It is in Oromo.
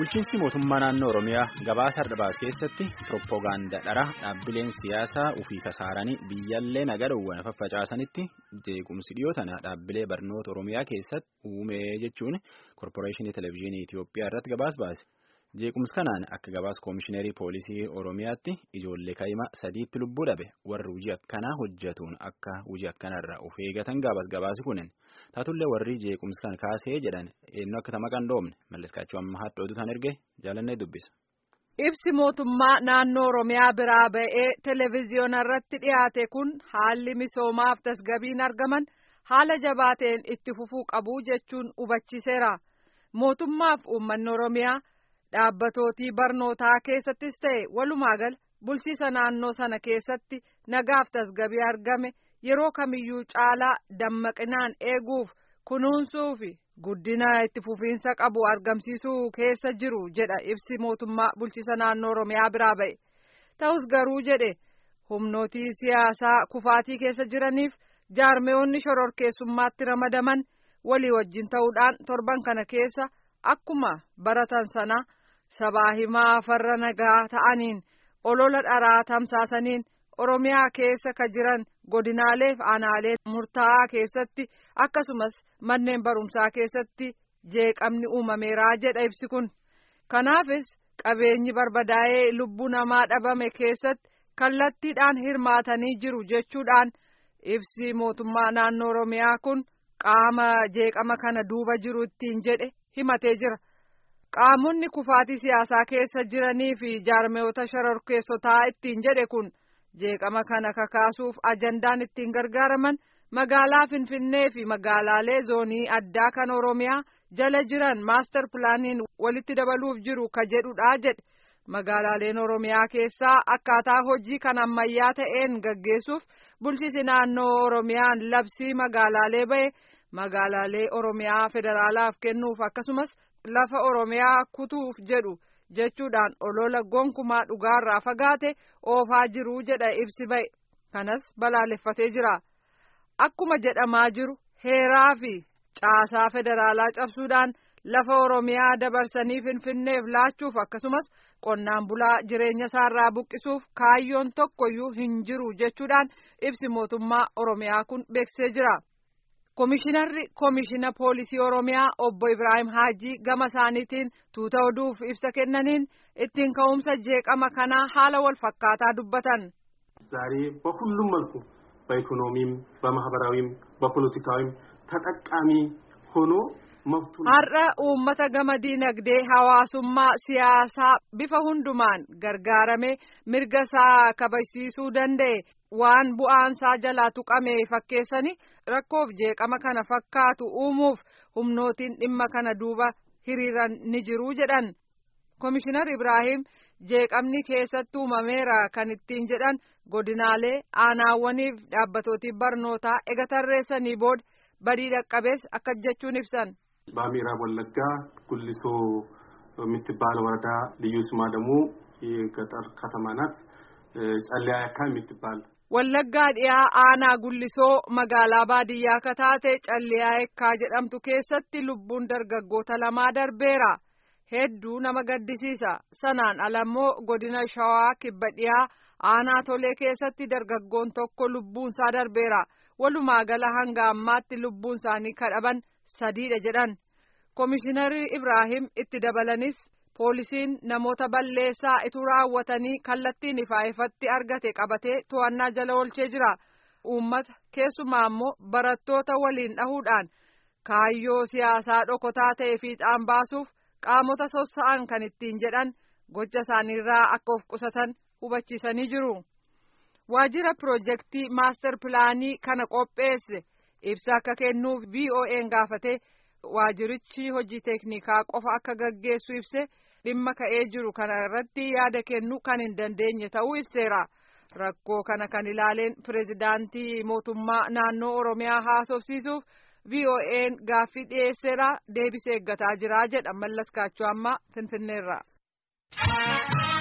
Bulchiinsi mootummaa naannoo Oromiyaa gabaasa Ardabaas keessatti pirooppogaandaa dharaa dhaabbileen siyaasaa ofii kasaaranii biyyallee nagadawwan faffacaasanitti jeequmsi dhiyoo tana dhaabbilee barnoota Oromiyaa keessatti uume jechuun korporeeshinii televezyiinii Itoophiyaa irratti gabaas baase. Jeequmsi kanaan akka gabaas koomishineerii poolisii Oromiyaatti ijoollee kaa'ima sadiitti lubbuu dhabe warri hojii akkanaa hojjetuun akka hojii akkanarraa of eegatan gabaas gabaasi kunin. Taatullee warri jeequmsi kan kaasee jedhan eenyu akka tama qandoomne malleskaachuu amma haadha oduutaan erge jaalannee dubbisa. Ibsi mootummaa naannoo Oromiyaa biraa ba'ee televezyiyoona irratti dhiyaate kun haalli misoomaaf tasgabiin argaman haala jabaateen itti fufuu qabu jechuun hubachiiseera. Mootummaaf uummanni Oromiyaa dhaabbatooti barnootaa keessattis ta'e walumaa gala bulchiisa naannoo sana keessatti nagaaf tasgabii argame. yeroo kamiyyuu caalaa dammaqinaan eeguuf kunuunsuu fi guddina itti fufiinsa qabu argamsiisuu keessa jiru jedha ibsi mootummaa bulchiisa naannoo oromiyaa biraa ba'e ta'us garuu jedhe humnootii siyaasaa kufaatii keessa jiraniif jaarmeewonni shororkeessummaatti ramadaman walii wajjin ta'uudhaan torban kana keessa akkuma baratan sana sabaa himaa farra nagaa ta'aniin olola dharaa tamsaasaniin oromiyaa keessa ka jiran godinaalee fi aanaalee murtaa'aa keessatti akkasumas manneen barumsaa keessatti jeeqamni uumameeraa jedha ibsi kun kanaafis qabeenyi barbadaa'ee lubbuu namaa dhabame keessatti kallattiidhaan hirmaatanii jiru jechuudhaan ibsi mootummaa naannoo oromiyaa kun qaama jeeqama kana duuba jiru ittiin jedhe himatee jira. qaamonni kufaatii siyaasaa keessa jiranii fi jaarmeewota shororkeessotaa ittiin jedhe kun. jeeqama kana kakaasuuf ajandaan ittiin gargaaraman magaalaa finfinnee fi magaalaalee zoonii addaa kan oromiyaa jala jiran maastar pilaaniin walitti dabaluuf jiru ka jedhudha jedhe magaalaaleen oromiyaa keessaa akkaataa hojii kan ammayyaa ta'een gaggeessuuf bulchiisi naannoo oromiyaan labsii magaalaalee ba'e magaalaalee oromiyaa federaalaaf kennuuf akkasumas lafa oromiyaa kutuuf jedhu. jechuudhaan olola gonkumaa dhugaarraa fagaate oofaa jiruu jedha ibsi ba'e kanas balaaleffatee jira akkuma jedhamaa jiru heeraa fi caasaa federaalaa cabsuudhaan lafa oromiyaa dabarsanii finfinneef laachuuf akkasumas qonnaan bulaa jireenya isaarraa buqqisuuf kaayyoon tokkoyyuu hin jiru jechuudhaan ibsi mootummaa oromiyaa kun beeksisee jira. Komishinarri Komishina Poolisii Oromiyaa obbo Ibrahim Haajii gama isaaniitiin tuuta oduuf ibsa kennaniin ittiin ka'umsa jeeqama kanaa haala wal fakkaataa dubbatan. ዛሬ በሁሉም መልኩ በኢኮኖሚም በማህበራዊም በፖለቲካዊም ተጠቃሚ ሆኖ መብቱን har'a uummata gama diinagdee hawaasummaa siyaasaa bifa hundumaan gargaaramee mirga isaa kabachiisuu danda'e waan bu'aansaa jalaa tuqame fakkeessanii rakkoof jeeqama kana fakkaatu uumuuf humnootiin dhimma kana duuba hiriiran ni jiruu jedhan komishinar ibraahim jeeqamni keessatti uumameera kan ittiin jedhan godinaalee aanaawwaniif dhaabbatooti barnootaa ega tarreessanii booda badii dhaqqabees akka jechuun ibsan. በምዕራብ ወለጋ ጉሊሶ የምትባል ወረዳ ልዩ ስሟ ደግሞ የገጠር ከተማ ናት። ጨለያ ያካ የምትባል Wallaggaa dhiyaa aanaa gullisoo magaalaa baadiyyaa kataate calliyaa ekkaa jedhamtu keessatti lubbuun dargaggoota lamaa darbeera. Hedduu nama gaddisiisa. Sanaan alammoo godina shawaa kibba dhiyaa aanaa tolee keessatti dargaggoon tokko lubbuunsaa darbeera. Walumaa gala hanga ammaatti lubbuun isaanii kadhaban sadiidha jedhan. Komishinarri Ibraahim itti dabalanis poolisiin namoota balleessaa ituu raawwatanii kallattiin ifaa ifatti argate qabatee to'annaa jala oolchee jira. Uummata keessumaa immoo barattoota waliin dhahuudhaan kaayyoo siyaasaa dhokotaa ta'e fiixaan baasuuf qaamota sossa'an kan ittiin jedhan gocha isaaniirraa akka of qusatan hubachiisanii jiru. Waajjira piroojeektii maastar pilaanii kana qopheesse ibsa akka kennuuf VOA'n gaafate waajjirichi hojii teeknikaa qofa akka gaggeessu ibse dhimma ka'ee jiru kana irratti yaada kennu kan hin dandeenye ta'uu ibseera. Rakkoo kana kan ilaaleen pirezidaantii mootummaa naannoo Oromiyaa haasofsiisuuf VOA'n gaaffii dhiyeesseera deebisee eeggataa jira jedha Mallas Kaachoo amma Finfinneerra.